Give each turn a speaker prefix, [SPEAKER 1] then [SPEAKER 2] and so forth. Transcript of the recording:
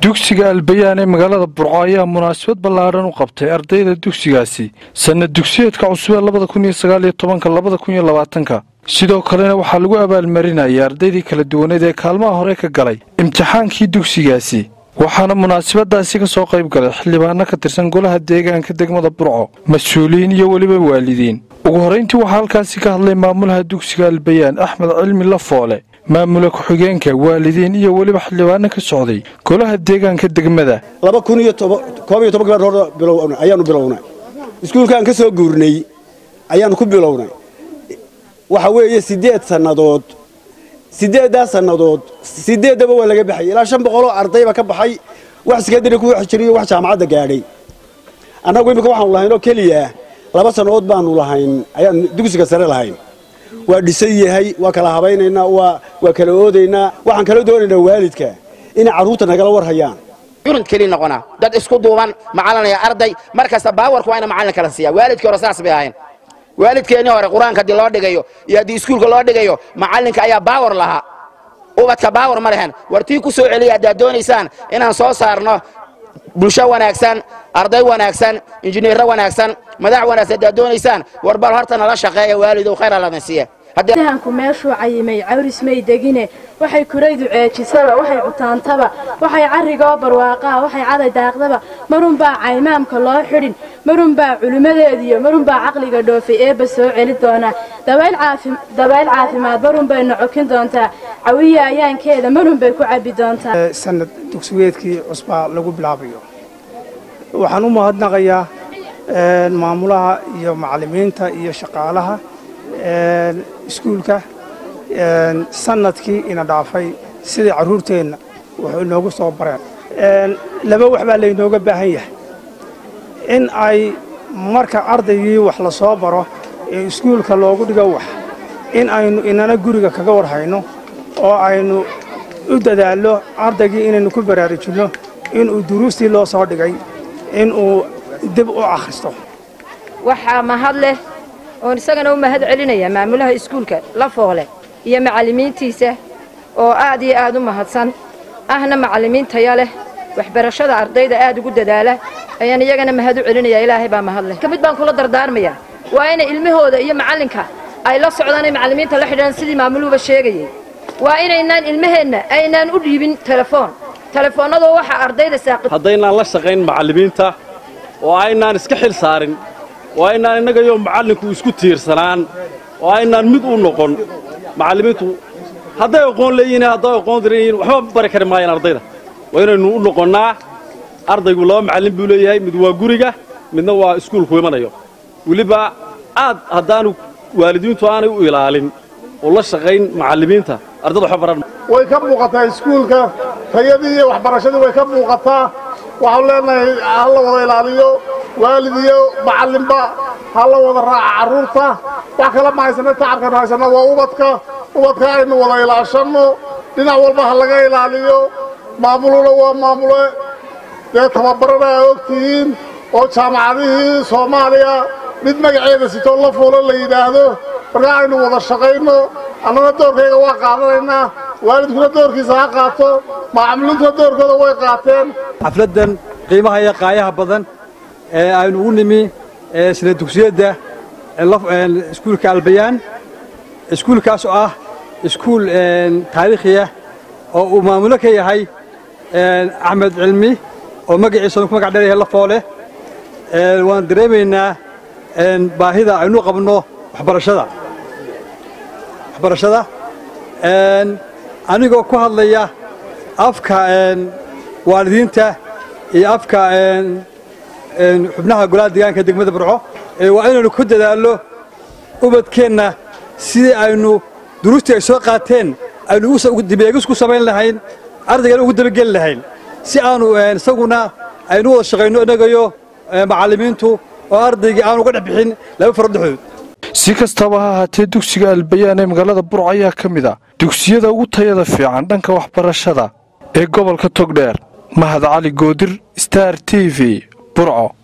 [SPEAKER 1] dugsiga albayaan ee magaalada burco ayaa munaasabad ballaadhan u qabtay ardayda dugsigaasi sanad dugsiyeedka cusub ee labada kun iyo sagaaliyo tobanka labada kun iyo labaatanka sidoo kalena waxaa lagu abaalmarinayay ardaydii kala duwaneed ee kaalmaha hore ka galay imtixaankii dugsigaasi waxaana munaasabadaasi ka soo qayb galay xildhibaano ka tirsan golaha deegaanka degmada burco mas-uuliyiin iyo weliba waalidiin ugu horrayntii waxaa halkaasi ka hadlay maamulaha dugsiga albayaan axmed cilmi lafoole maamula ku-xigeenka waalidiin iyo weliba xildhibaano ka socday golaha deegaanka degmada
[SPEAKER 2] laba kun iyo koob iyo toban hor ayaanu bilownay iskuulkaan ka soo guurnay ayaanu ku bilownay waxa weeye siddeed sannadood siddeeddaa sannadood siddeeddaba waa laga baxay ilaa shan boqoloo ardayba ka baxay wax sekandari ku wax jiriyo wax jaamacadda gaadhay annagu iminka waxaanu lahayn oo keliya laba sannadood baanu lahayn ayaan dugsiga sare lahayn waa dhisan yahay waa kala habaynaynaa waa kala oodaynaa waxaan kala doonaynaa waalidka inay carruurta nagala war hayaan
[SPEAKER 3] yurint keli noqonaa dad isku duuban macalinaya arday mar kasta baawarku waa ina macallin kala siiya waalidkii hore saas bay ahayn waalidkeennii hore qur-aanka haddii loo dhigayo iyo haddii iskuulka loo dhigayo macallinka ayaa baawar lahaa ubadka baawar ma lehen war tii ku soo celiya haddaad doonaysaan inaan soo saarno bulsho wanaagsan arday wanaagsan injineerro wanaagsan madax wanaagsan haddaad doonaysaan war bal horta nala shaqeeya waalidow khayr alladan siiya
[SPEAKER 4] hanku meeshuu cayimay cawris may degine waxay kuraydu ceejisaba waxay cutaantaba waxay carrigoo barwaaqaa waxay caday daaqdaba marunbaa caymaamka loo xidhin marunbaa culimmadeediyo marunbaa caqliga dhoofay eebba soo celi doonaa dabayl caafimaad marunbay nocokin doontaa cawiya ayaankeeda marunbay ku cabbi doontaa
[SPEAKER 5] sanad dugsigeedkii cusbaa lagu bilaabayo waxaan u mahadnaqayaa maamulaha iyo macallimiinta iyo shaqaalaha iskuulka sanadkii ina dhaafay sidai carruurteenna wuxuu inoogu soo bareen laba wax baa laynooga baahan yahay in ay marka ardaygii wax la soo baro ee iskuulka loogu dhigo wax in aynu inana guriga kaga war hayno oo aynu u dadaallo ardaygii inaynu ku baraarujinno inuu duruustii loo soo dhigay inuu dib u akhristo
[SPEAKER 6] waxaa mahad leh oon isagana u mahad celinaya maamulaha iskuulka lafoole iyo macallimiintiisa oo aad iyo aad u mahadsan ahna macallimiin taya leh waxbarashada ardayda aad ugu dadaala ayaan iyagana mahad u celinayaa ilaahay baa mahad leh ka mid baan kula dardaarmayaa waa inay ilmahooda iyo macallinka ay la socdaan ay macallimiinta la xidhaan sidii maamuluhuba sheegayay waa inaynaan ilmaheenna aynaan u dhiibin telefoon telefoonnadoo waxaa ardayda saaqid
[SPEAKER 7] haddaynaan la shaqayn macallimiinta oo aynaan iska xil saarin oo aynaan innagayo macallinku isku tiirsanaan oo aynaan mid u noqon macallimiintu hadday aqoon leeyihiin hadday aqoon daranyihiin waxba bari kari maayaan ardayda waa inaynu u noqonnaa ardaygu laba macallin buu leeyahay mid waa guriga midna waa iskuulku imanayo weliba aad haddaanu waalidiintu aanay u ilaalin oo la shaqayn macallimiinta ardayda waxba baran
[SPEAKER 8] way ka muuqataa iskuulka tayadii iyo waxbarashadii way ka muuqataa waxaanu leenahay ha la wada ilaaliyo waalid iyo macallinba ha la wada raaca carruurta wax kale ma haysana tacabkanu haysana waa ubadka ubadka aynu wada ilaashanno dhinac walba ha laga ilaaliyo maamuluna waa maamule dee tababarana aa og tihiin oo jaamacadihii soomaaliya mid magaceeda sitoo la fuulo la yidhaahdo markaa aynu wada shaqayno annana doorkayga waa qaadanaynaa waalidkuna doorkiisa ha qaato macaamiliintuna doorkooda way qaateen
[SPEAKER 9] xafladdan qiimaha iyo qaayaha badan ee aynu ugu nimi sina dugsiyadda iskuulka albayaan iskuulkaas oo ah iskuul taariikhiya oo uu maamulo ka yahay axmed cilmi oo magaciisa ku magac dheeryahay lafoole waan dareemaynaa baahida aynu qabno waxbarashada waxbarashada anigoo ku hadlaya afka waalidiinta iyo afka xubnaha golaha deegaanka degmada burco waa inaynu ku dadaallo ubadkeenna sidii aynu duruustii ay soo qaateen aynu dibeegis ku samayn lahayn ardaygana ugu dabageli lahayn si aanu isaguna aynu wada shaqayno innagayo macallimiintu oo ardaygii aanu uga dhex bixin laba faro dhexdood
[SPEAKER 1] si kastaba ha ahaatee dugsiga albayaan ee magaalada burco ayaa ka mid a dugsiyada ugu tayada fiican dhanka waxbarashada ee gobolka togdheer mahad cali goodir star t v burco